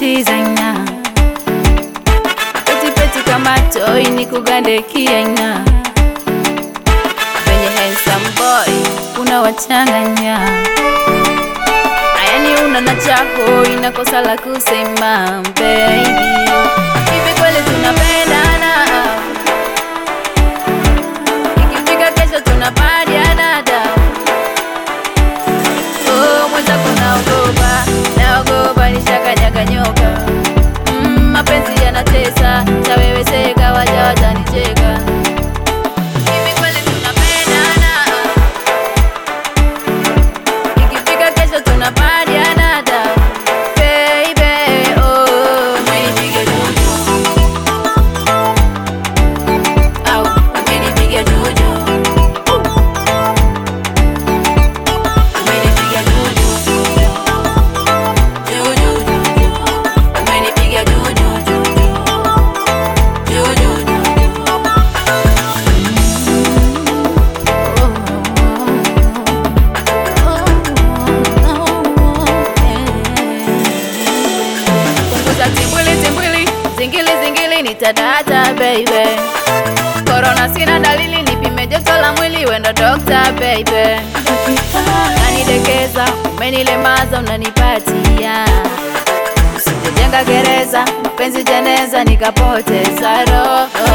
designer peti peti kama toi ni kugande kiaina venye handsome boy unawachanganya ayani una na chako inakosa la kusema baby hivi kweli tunapendana ikifika kesho tunapadiana da oh, mwenzako naogopa naogopa nishakanyakanyoka mm, mapenzi yanatesa taweweseka waja watanicheka hivi kweli tunapendana ikifika kesho tunapadiana da baby oh, umenipige juju au umenipige juju umenipiga juju juju umenipiga juju juju punguza timbwili timbwili zingili zingili nitadata baby korona sina dalili nipime joto la mwili wendo dokta baby unanidekeza umenilemaza unanipatia usijejenga gereza mapenzi jeneza nikapoteza roho